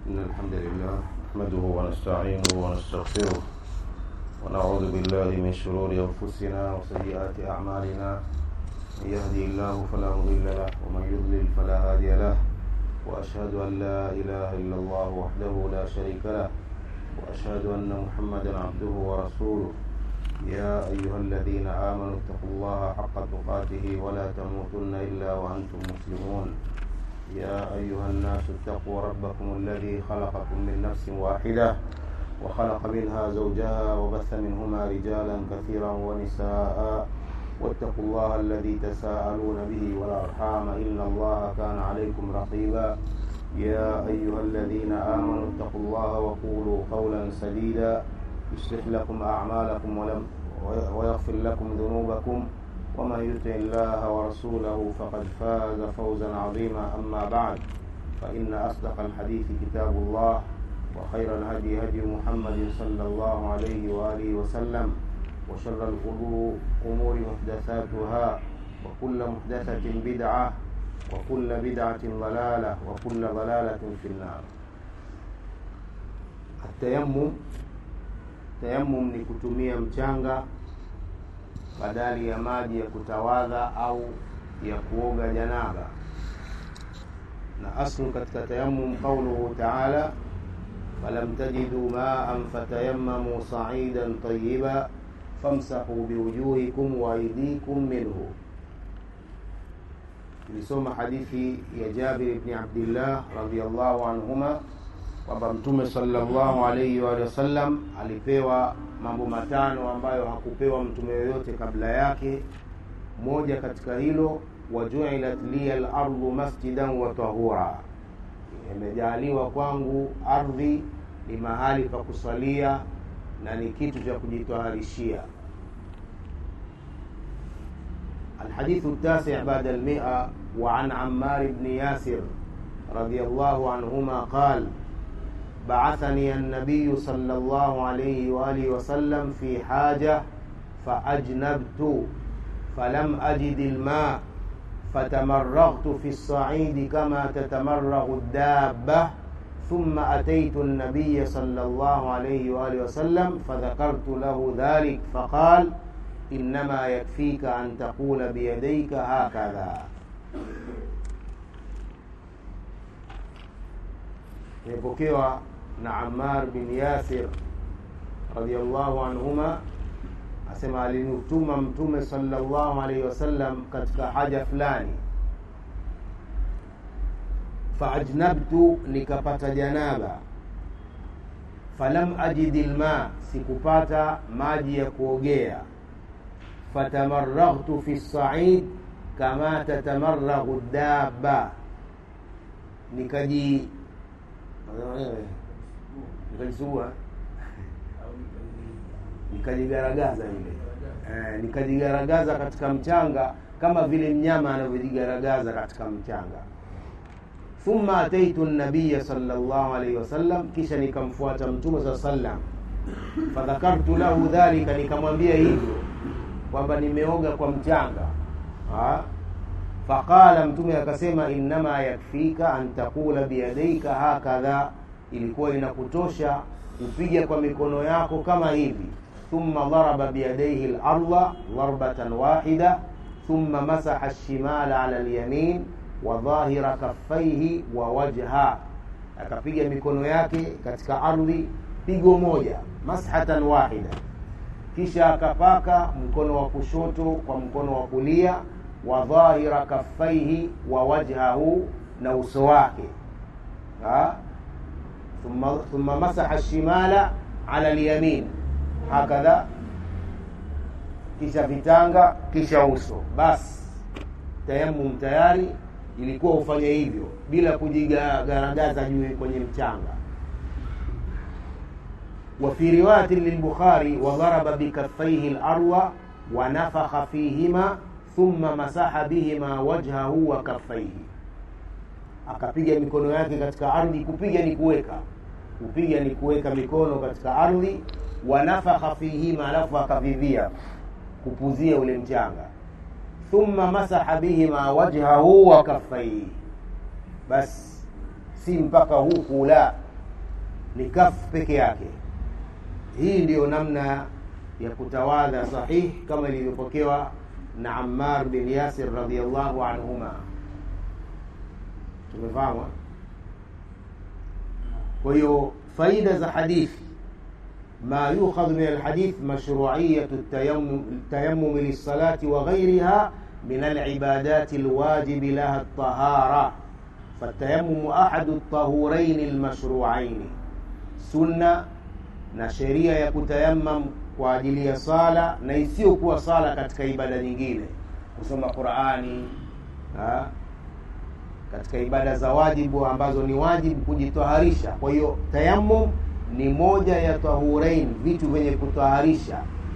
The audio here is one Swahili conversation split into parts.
إن الحمد لله نحمده ونستعينه ونستغفره ونعوذ بالله من شرور أنفسنا وسيئات أعمالنا من يهدي الله فلا مضل له ومن يضلل فلا هادي له وأشهد أن لا إله إلا الله وحده لا شريك له وأشهد أن محمدا عبده ورسوله يا أيها الذين آمنوا اتقوا الله حق تقاته ولا تموتن إلا وأنتم مسلمون يا أيها الناس اتقوا ربكم الذي خلقكم من نفس واحدة وخلق منها زوجها وبث منهما رجالا كثيرا ونساء واتقوا الله الذي تساءلون به والأرحام إن الله كان عليكم رقيبا يا أيها الذين آمنوا اتقوا الله وقولوا قولا سديدا يصلح لكم أعمالكم ولم ويغفر لكم ذنوبكم ومن يطع الله ورسوله فقد فاز فوزا عظيما أما بعد فإن أصدق الحديث كتاب الله وخير الهدي هدي محمد صلى الله عليه وآله وسلم وشر الأمور محدثاتها وكل محدثة بدعة وكل بدعة ضلالة وكل ضلالة في النار التيمم Tayamum ni kutumia mchanga badali ya maji ya kutawadha au ya kuoga janaba. Na aslu katika tayamum qauluhu taala falam tajidu maan fatayammamu sa'idan tayyiba famsahu biwujuhikum wa aydikum minhu. Tulisoma hadithi ya Jabir ibn Abdillah radhiyallahu anhuma kwamba Mtume sallallahu alaihi wa sallam alipewa mambo matano ambayo hakupewa mtume yoyote kabla yake. Moja katika hilo, wajuilat liya al-ardu masjidan wa tahura, imejaaliwa kwangu ardhi ni mahali pa kusalia na ni kitu cha kujitaharishia. الحديث التاسع بعد المئة وعن عمار بن ياسر رضي الله عنهما قال بعثني النبي صلى الله عليه وآله وسلم في حاجة فأجنبت فلم أجد الماء فتمرغت في الصعيد كما تتمرغ الدابة ثم أتيت النبي صلى الله عليه وآله وسلم فذكرت له ذلك فقال إنما يكفيك أن تقول بيديك هكذا imepokewa na Ammar bin Yasir radhiallahu anhuma asema alinutuma Mtume sallallahu alaihi wasallam katika haja fulani, faajnabtu, nikapata janaba, falam ajidi lma, sikupata maji ya kuogea, fatamarraghtu fi said kama tatamarraghu dabba, nikaji nikajisugua nikajigaragaza ile eh, nikajigaragaza katika mchanga kama vile mnyama anavyojigaragaza katika mchanga. Thumma ataitu nabiya sallallahu alaihi wasallam, kisha nikamfuata mtume saa sallam, fadhakartu lahu dhalika, nikamwambia hivyo kwamba nimeoga kwa mchanga ha? Faqala, mtume akasema, innama yakfika an taqula biyadaika hakadha, ilikuwa inakutosha kupiga kwa mikono yako kama hivi. Thumma daraba biyadaihi larda darbatan wahida thumma masaha alshimala ala alyamin wa dhahira kaffaihi wa wajha, akapiga mikono yake katika ardhi pigo moja, mashatan wahida, kisha akapaka mkono wa kushoto kwa mkono wa kulia wa dhahira kaffaihi wa wajhahu, na uso wake. Thumma, thumma masaha shimala ala alyamin hakadha, kisha vitanga, kisha uso. Basi tayamum tayari, ilikuwa ufanye hivyo bila kujigaragaza juu kwenye mchanga. Wa fi riwayati lilbukhari wa daraba bikaffaihi larda wa nafakha fihima thumma masaha bihima wajhahu wa kaffaihi, akapiga mikono yake katika ardhi. Kupiga ni kuweka, kupiga ni kuweka mikono katika ardhi. Wa nafakha fihima, alafu akavivia kupuzia ule mchanga. Thumma masaha bihima wajhahu wa kaffaihi, basi si mpaka huku la ni kafu peke yake hii ndiyo namna ya kutawadha sahih kama ilivyopokewa na ammar bin yasir radiallahu anhuma tumefahamu kwa hiyo faida za hadithi ما يؤخذ من الحديث مشروعية التيمم, التيمم للصلاة وغيرها من العبادات الواجب لها الطهارة فالتيمم أحد الطهورين المشروعين سنة na sheria ya kutayamam kwa ajili ya sala na isiyokuwa sala katika ibada nyingine kusoma qurani ha? katika ibada za wajibu ambazo ni wajibu kujitaharisha kwa hiyo tayamum ni moja ya tahurain vitu vyenye kutaharisha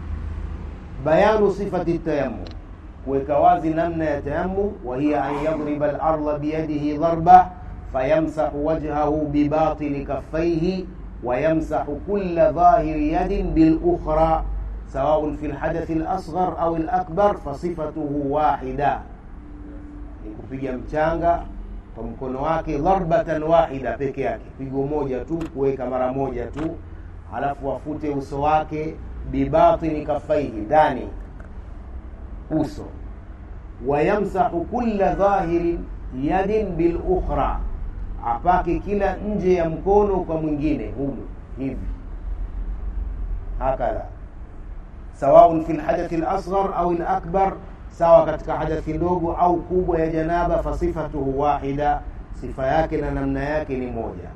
bayanu sifati tayamum kuweka wazi namna ya tayamum wa hiya an yadriba larda biyadihi dharba fayamsahu wajhahu bibatini kaffaihi ويمسح كل ظاهر يد بالأخرى سواء في الحدث الأصغر أو الأكبر فصفته واحدة kupiga mchanga kwa mkono wake dharbatan wahida peke yake pigo moja tu kuweka mara moja tu halafu afute uso wake bibatini kafaihi ndani uso wayamsahu kulla dhahirin yadin bilukhra apake kila nje ya mkono kwa mwingine humu hivi hakadha sawaun fi lhadathi lasghar au lakbar sawa katika hadathi ndogo au kubwa ya janaba fasifatuhu wahida sifa yake na namna yake ni moja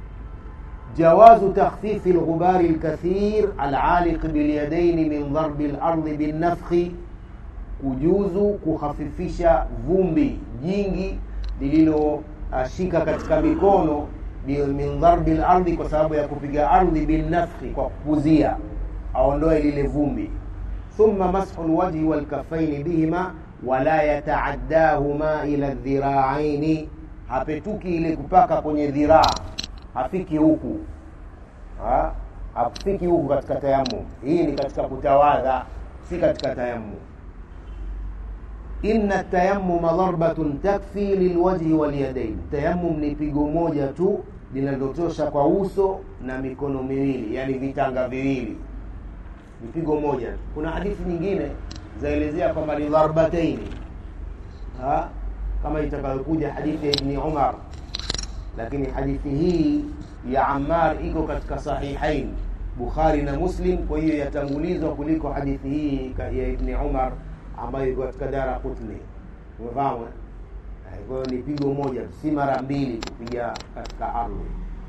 jawazu takhfifi lghubari lkathir alaliq bilyadaini min dharbi lardi binnafkhi kujuzu kukhafifisha vumbi jingi lililo ashika katika mikono min dharbi lardhi kwa sababu ya kupiga ardhi binnafkhi kwa kupuzia aondoe lile vumbi thumma mashu lwajhi walkafaini bihima wala yataaddahuma ila dhiraaini hapetuki ile kupaka kwenye dhiraa hafiki huku ha? hafiki huku katika tayammum hii ni katika kutawadha si katika tayammum inna tayammuma dharbatun takfi lilwajhi walyadain tayammum ni pigo moja tu linalotosha kwa uso na mikono miwili yani vitanga viwili ni pigo moja tu kuna hadithi nyingine zaelezea kwamba ni dharbataini ha? kama itakayokuja hadithi ya ibni umar lakini hadithi hii ya ammar iko katika sahihain bukhari na muslim kwa hiyo yatangulizwa kuliko hadithi hii ya ibni umar ambayo iko katika dara kutni umefahamu kwa hiyo ni pigo moja si mara mbili kupiga katika ardhi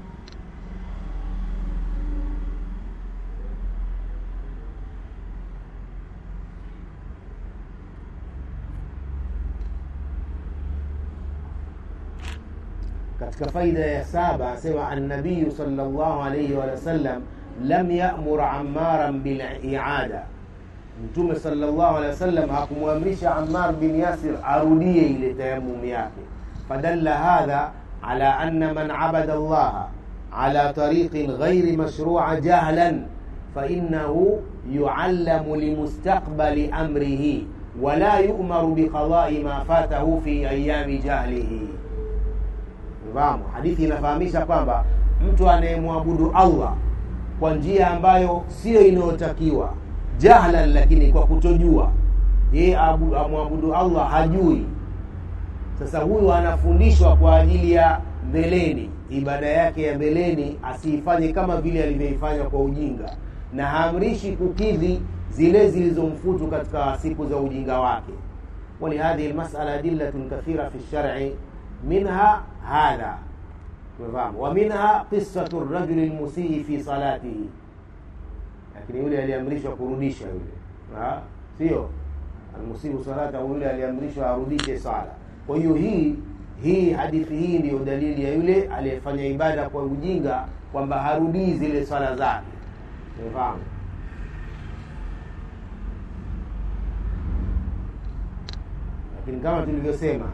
katika faida ya saba asema annabiyu salllahu alaihi wasallam lam yamur amaran biliada mtume salllahu alehi wasallam hakumwamrisha ammar bin yasir arudie ile tayamum yake fadalla hadha ala anna man abada llaha ala tariqin ghairi mashrua jahlan fainahu yuallamu limustaqbali amrihi wala yu'maru biqadai ma fatahu fi ayami jahlihi fahamu hadithi inafahamisha kwamba mtu anayemwabudu allah kwa njia ambayo siyo inayotakiwa jahlan lakini kwa kutojua yeye amwabudu allah hajui sasa huyu anafundishwa kwa ajili ya mbeleni ibada yake ya mbeleni asiifanye kama vile alivyoifanya kwa ujinga na haamrishi kukidhi zile zilizomfutu katika siku za ujinga wake ولهذه المسألة أدلة كثيرة في الشرع منها هذا ومنها قصة الرجل المسيء في صلاته lakini yule aliamrishwa kurudisha yule sio almusibu salata yule aliamrishwa arudishe sala kwa hiyo hii hii hadithi hii ndiyo dalili ya yule aliyefanya ibada kwa ujinga kwamba harudii zile swala zake umefahamu lakini kama tulivyosema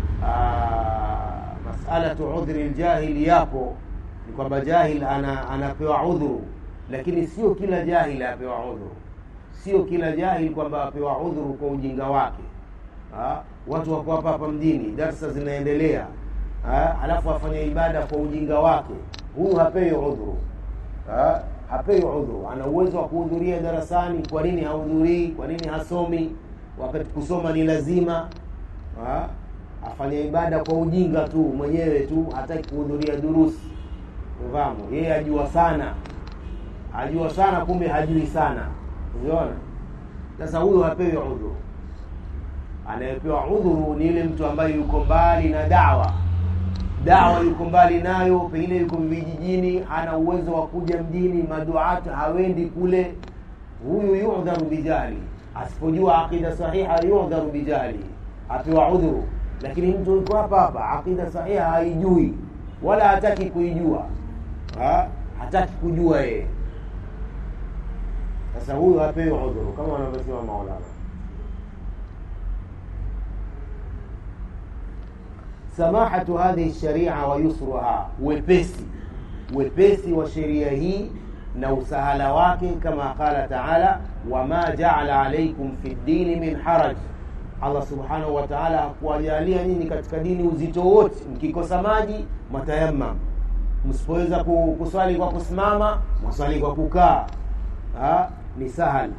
masalatu udhri ljahili yapo ni kwamba jahil ana, anapewa udhuru lakini sio kila jahil apewa udhuru sio kila jahil kwamba apewa udhuru kwa ujinga wake ha? watu wako hapa hapa mjini darsa zinaendelea ha? alafu afanya ibada kwa ujinga wake huyu hapewi udhuru ha? hapewi udhuru ana uwezo wa kuhudhuria darasani kwa nini hahudhurii kwa nini hasomi wakati kusoma ni lazima ha? afanya ibada kwa ujinga tu mwenyewe tu hataki kuhudhuria durusi fahamu yeye ajua sana ajua sana kumbe hajui sana unaona sasa huyo hapewi udhuru anayepewa udhuru ni yule mtu ambaye yuko mbali na dawa dawa yuko mbali nayo pengine yuko vijijini hana uwezo wa kuja mjini maduat hawendi kule huyu yudharu bijali asipojua aqida sahiha yudharu bijali apewa udhuru lakini mtu yuko hapa hapa aqida sahiha haijui wala hataki kuijua ha? hataki kujua yeye sasa huyu hapewi udhuru kama wanavyosema maulama samahatu hadhihi sharia wa yusruha wepesi wepesi wa sheria hii na usahala wake kama qala taala wama jaala alaikum fi ddini min haraj allah subhanahu wa taala hakuwajalia nyinyi katika dini uzito wote mkikosa maji matayamam msipoweza kuswali kwa kusimama mwaswali kwa kukaa ni sahali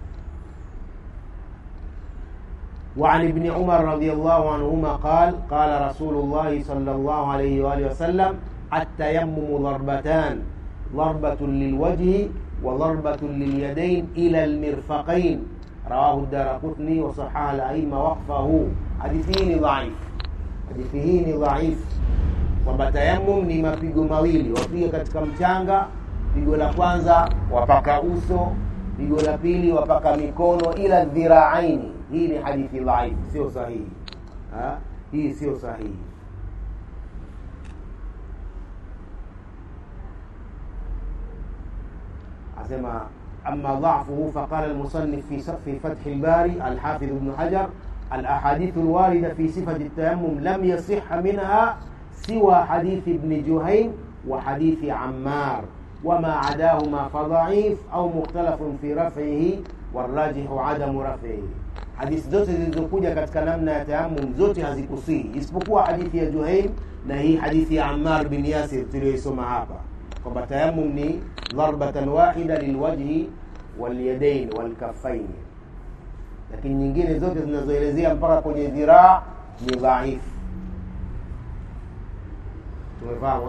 وعن ابن عمر رضي الله عنهما قال قال رسول الله صلى الله عليه وآله وسلم التيمم ضربتان ضربة للوجه وضربة لليدين إلى المرفقين رواه الدار قطني وصحح الأئمة وقفه حديثين ضعيف حديثين ضعيف kwamba tayamum ni mapigo mawili wapiga katika mchanga pigo la kwanza wapaka uso pigo la pili wapaka mikono ila dhiraaini hii ni hadithi dhaif sio sahihi ha? hii sio sahihi asema أما ضعفه فقال المصنف في في فتح الباري الحافظ ابن حجر الأحاديث الواردة في صفة التيمم لم يصح منها سوى حديث ابن جهيم وحديث عمار وما عداهما فضعيف أو مختلف في رفعه والراجح عدم رفعه hadithi zote zilizokuja katika namna ya tayamum zote hazikusihi isipokuwa hadithi ya juhaim na hii hadithi ya ammar bin yasir tuliyoisoma hapa kwamba tayamum ni dharbatan wahida lilwajhi walyadain walkafaini lakini nyingine zote zinazoelezea mpaka kwenye dhiraa ni dhaifu tumefahamu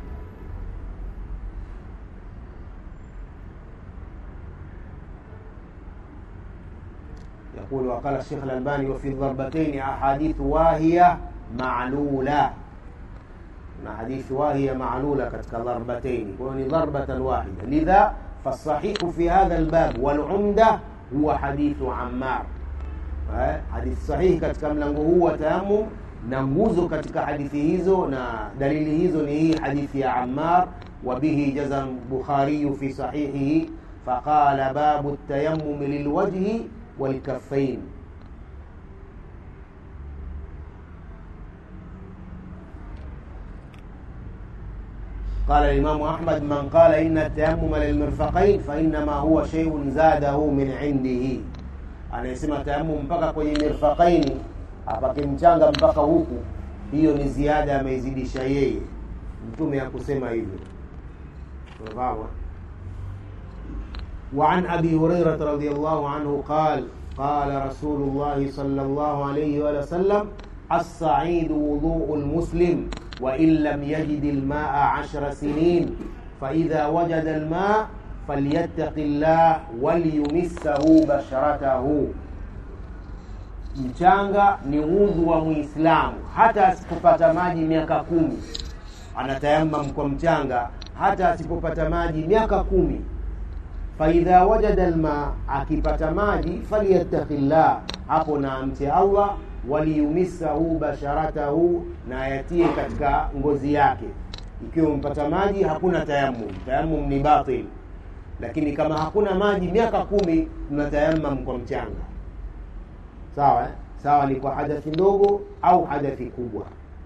يقول وقال الشيخ الألباني وفي الضربتين أحاديث واهية معلولة na hadithi wahiya maalula katika dharbatain kwa hiyo ni dharbatan wahida lidha fasahihu fi hadha albab walumda huwa hadithu ammar hadithi sahihi katika mlango huu wa tayamum na nguzo katika hadithi hizo na dalili hizo ni hii hadithi ya ammar وبه جزم البخاري في صحيحه فقال باب التيمم للوجه والكفين قال الإمام أحمد من قال إن التيمم للمرفقين فإنما هو شيء زاده من عنده anayesema tayamum mpaka kwenye mirfaqaini apake mchanga mpaka huku hiyo ni ziada ameizidisha yeye mtume hakusema hivyo unafahamu وعن أبي هريرة رضي الله عنه قال قال رسول الله صلى الله عليه وسلم الصعيد وضوء المسلم وإن لم يجد الماء عشر سنين فإذا وجد الماء فليتق الله وليمسه بشرته mchanga ni udhu wa muislamu hata asipopata maji miaka kumi anatayamam kwa mchanga hata asipopata maji miaka kumi faidha wajada lma akipata maji falyattaki llah hapo na amche allah waliyumisahu basharatahu na ayatie katika ngozi yake ikiwa umepata maji hakuna tayamum tayamum ni batil lakini kama hakuna maji miaka kumi tunatayamam kwa mchanga sawa eh? sawa ni kwa hadathi ndogo au hadathi kubwa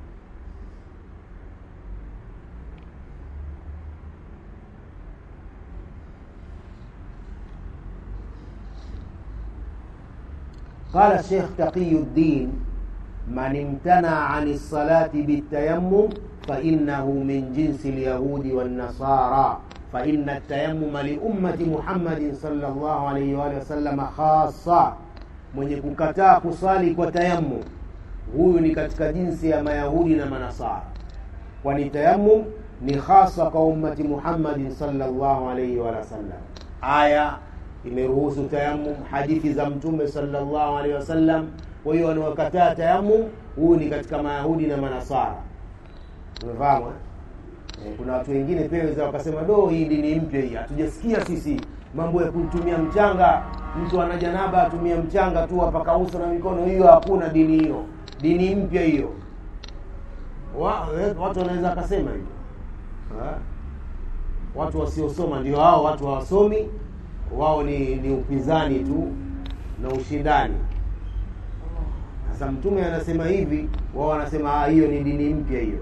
قال الشيخ تقي الدين من امتنع عن الصلاة بالتيمم فإنه من جنس اليهود والنصارى فإن التيمم لأمة محمد صلى الله عليه وآله وسلم خاصة mwenye kukataa kusali kwa tayammum huyu ni katika jinsi ya mayahudi na manasara kwani tayammum ni hasa kwa ummati muhammadin salllahu alaihi wa sallam aya imeruhusu tayammum hadithi za mtume salllahu alaihi wasallam kwa hiyo wanaokataa tayammum huyu ni katika mayahudi na manasara umefahamu eh? kuna watu wengine pia weza wakasema do hii dini mpya hii hatujasikia sisi mambo ya kutumia mchanga mtu ana janaba atumia mchanga tu apaka uso na mikono hiyo hakuna dini hiyo dini mpya hiyo wa, watu wanaweza akasema hivyo watu wasiosoma ndio hao watu hawasomi wao ni, ni upinzani tu na ushindani sasa mtume anasema hivi wao wanasema hiyo ni dini mpya hiyo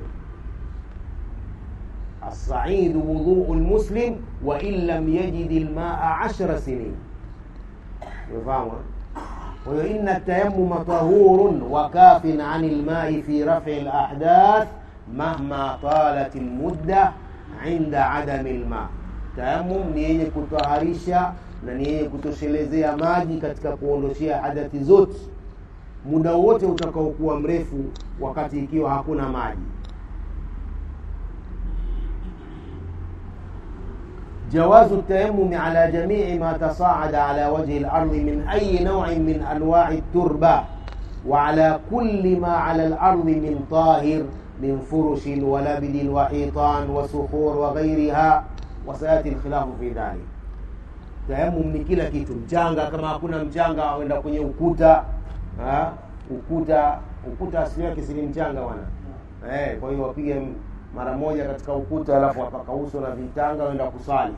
الصعيد وضوء المسلم وإن لم يجد الماء عشر سنين يفهم وإن التيمم طهور وكاف عن الماء في رفع الأحداث مهما طالت المدة عند عدم الماء تيمم ni yenye kutaharisha na ni yenye kutoshelezea maji katika kuondoshea hadathi zote muda wote utakaokuwa mrefu wakati ikiwa hakuna maji جواز التيمم على جميع ما تصاعد على وجه الأرض من أي نوع من أنواع التربة وعلى كل ما على الأرض من طاهر من فرش ولبد وحيطان وصخور وغيرها وسيأتي الخلاف في ذلك tayamum ni kila kitu mchanga kama hakuna mchanga auenda kwenye ukuta ha? ukuta ukuta asili yake si ni mchanga bwana eh, kwa hiyo wapige mara moja katika ukuta alafu wapaka uso na vitanga wenda kusali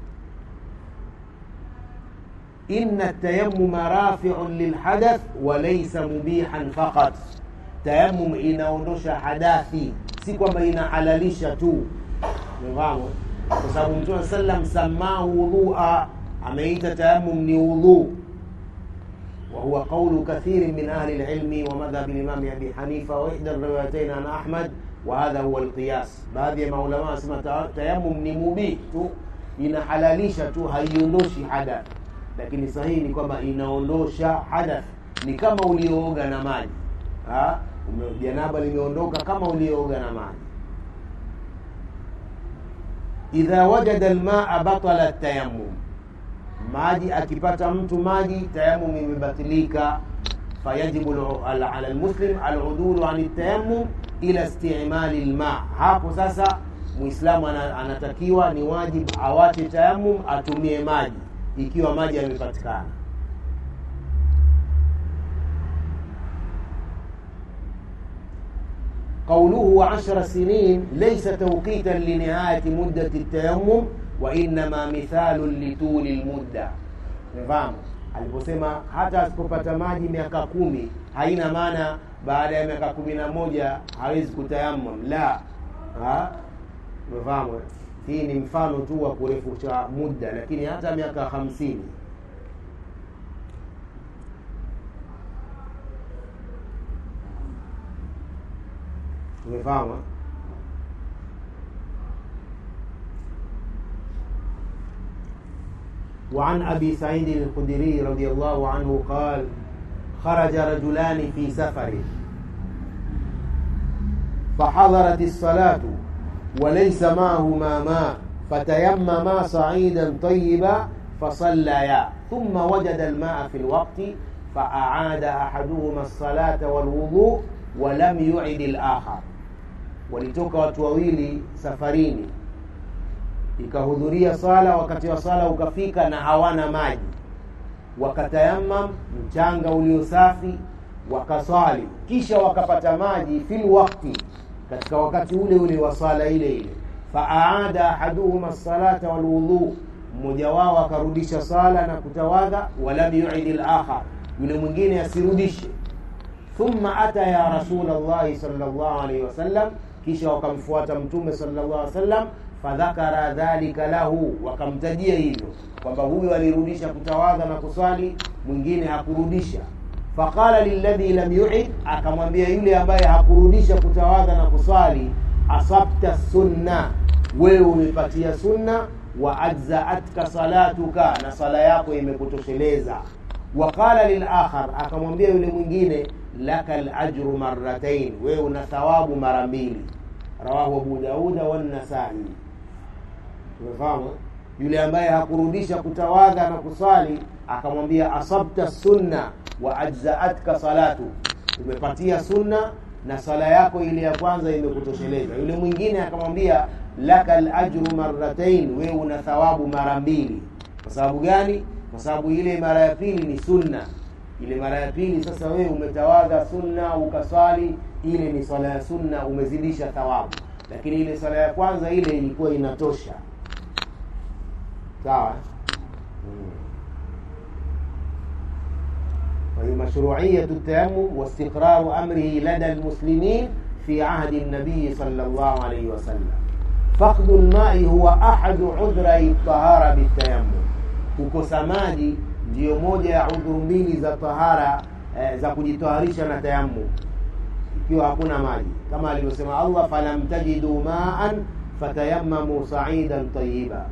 inna tayamuma rafiun lilhadath walaysa mubihan faqat tayamum inaondosha hadathi si kwamba inahalalisha tu umefahamu kwa sababu mtume sallam samahu wudhua ameita tayamum ni wudhu وهو قول كثير من أهل العلم ومذهب الإمام أبي حنيفة وإحدى الروايتين عن أحمد وهذا هو القياس baadhi ya maulama wanasema tayamum ni mubih tu inahalalisha tu haiondoshi hadath lakini sahihi ni kwamba inaondosha hadath ni kama uliooga na maji janaba limeondoka kama uliooga na maji idha wajada lmaa batala tayamum maji akipata mtu maji tayamum imebatilika fayajibu ala lmuslim aludulu ani tayamum ila istimali lma hapo sasa muislamu anatakiwa ni wajib awache tayamum atumie maji ikiwa maji yamepatikana قوله عشر سنين ليس توقيتا لنهاية مدة التيمم وإنما مثال لطول المدة نفهم aliposema hata asipopata maji miaka kumi haina maana baada ya miaka kumi na moja hawezi kutayamam la umefahamu hii ni mfano tu wa kurefusha muda lakini hata miaka hamsini umefahamu وعن أبي سعيد الخدري رضي الله عنه قال خرج رجلان في سفر فحضرت الصلاة وليس معهما ماء فتيمما صعيدا طيبا فصليا ثم وجد الماء في الوقت فأعاد أحدهما الصلاة والوضوء ولم يعد الآخر walitoka watu wawili safarini ikahudhuria swala wakati wa swala ukafika na hawana maji wakatayamam mchanga ulio safi wakaswali kisha wakapata maji fil wakti katika wakati ule ule wa swala ile ile faaada ahaduhuma salata walwudhu mmoja wao akarudisha sala na kutawadha walam yuidi lakhar yule mwingine asirudishe thumma ata ya rasul llahi sal llahu alaihi wasallam kisha wakamfuata mtume sallallahu alaihi wasallam fadhakara dhalika lahu wakamtajia hivyo kwamba huyu alirudisha kutawadha na kuswali mwingine hakurudisha faqala lilladhi lam yuid akamwambia yule ambaye hakurudisha kutawadha na kuswali asabta sunna wewe umepatia sunna wa ajzaatka salatuka na sala yako imekutosheleza waqala lilakhar akamwambia yule mwingine laka lajru marratain wewe una thawabu mara mbili rawahu abu dauda wannasai tumefahamu yule ambaye hakurudisha kutawadha na kuswali akamwambia asabta sunna wa ajzaatka salatu umepatia sunna na sala yako ile ya kwanza imekutosheleza yule mwingine akamwambia laka lajru marratain wewe una thawabu mara mbili kwa sababu gani kwa sababu ile mara ya pili ni sunna ile mara ya pili sasa wewe umetawadha sunna ukaswali ile ni swala ya sunna umezidisha thawabu lakini ile swala ya kwanza ile ilikuwa inatosha sawa وهي مشروعية التيمم واستقرار أمره لدى المسلمين في عهد النبي صلى الله عليه وسلم فقد الماء هو أحد عذري الطهارة بالتيمم kukosa maji ndiyo moja ya udhuru mbili za tahara eh, za kujitaharisha na tayammum ikiwa hakuna maji kama alivyosema allah falam tajidu maan fatayammamu saidan tayiba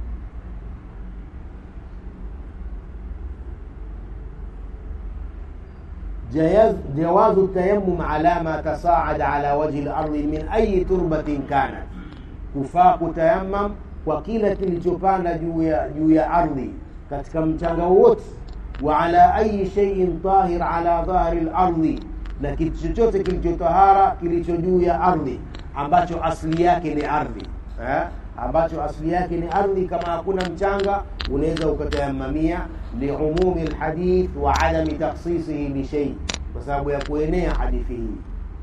جياز جواز التيمم على ما تصاعد على وجه الأرض من أي تربة كانت kufaa kutayammam kwa kila kilichopanda juu ya juu ya ardhi katika mchanga wote wa ala ayi shay'in tahir ala dhahri al-ardi na kitu chochote kilichotahara kilicho juu ya ardhi ambacho asili yake ni ardhi eh? ambacho asili yake ni ardhi kama hakuna mchanga unaweza ukatayamamia liumumi lhadith wa adami taksisihi bishei kwa sababu ya kuenea hadithi hii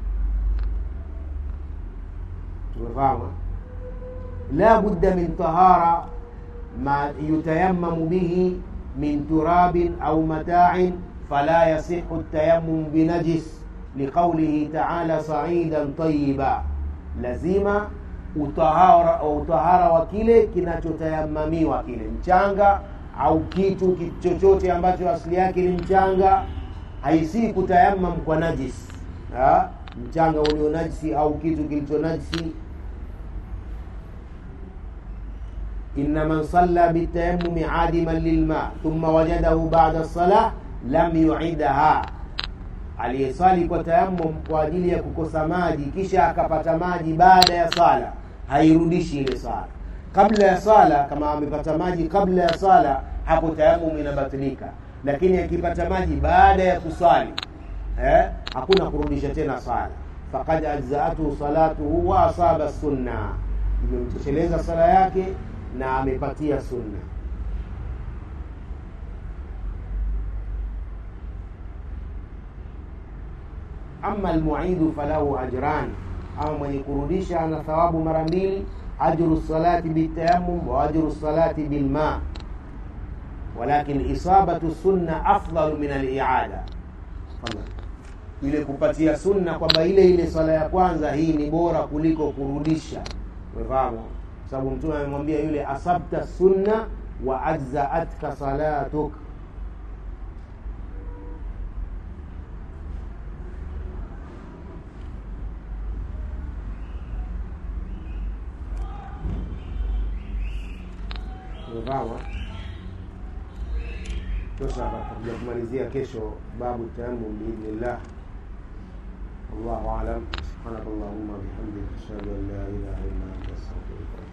tumefahamu la budda min tahara ma yutayammamu bihi min turabin au mata'in fala yasihu التيمم بنجس لقوله تعالى صعيدا طيبا lazima utahara utahara wa kile kinachotayamamiwa kile mchanga au kitu chochote ambacho asili yake ni mchanga haisii kutayamam kwa najis ha? mchanga ulio najisi au kitu kilicho najisi inna man salla bitayamumi adiman lilma thumma wajadahu bada lsalah lam yuidaha aliyeswali kwa tayammum kwa ajili ya kukosa maji kisha akapata maji baada ya sala hairudishi ile sala kabla ya sala kama amepata maji kabla ya sala hapo tayammum inabatilika lakini akipata maji baada ya kuswali eh, hakuna kurudisha tena sala faqad ajzaatuhu salatuhu wa asaba sunna imemtosheleza sala yake na amepatia sunna ama almuidu falahu ajran ama mwenye kurudisha ana thawabu mara mbili ajru salati bitayamum wa ajru salati bilma walakin isabatu sunna afdalu min aliada ile kupatia sunna kwamba ile ile swala ya kwanza hii ni bora kuliko kurudisha umefahamu sababu mtume amemwambia yule asabta sunna wa ajzaatka salatuk umefahamu tosha tutakuja kumalizia kesho babu tayamum biidhnillah wallahu alam subhanak allahumma bihamdik ashhadu an la ilaha illa anta astaghfiruka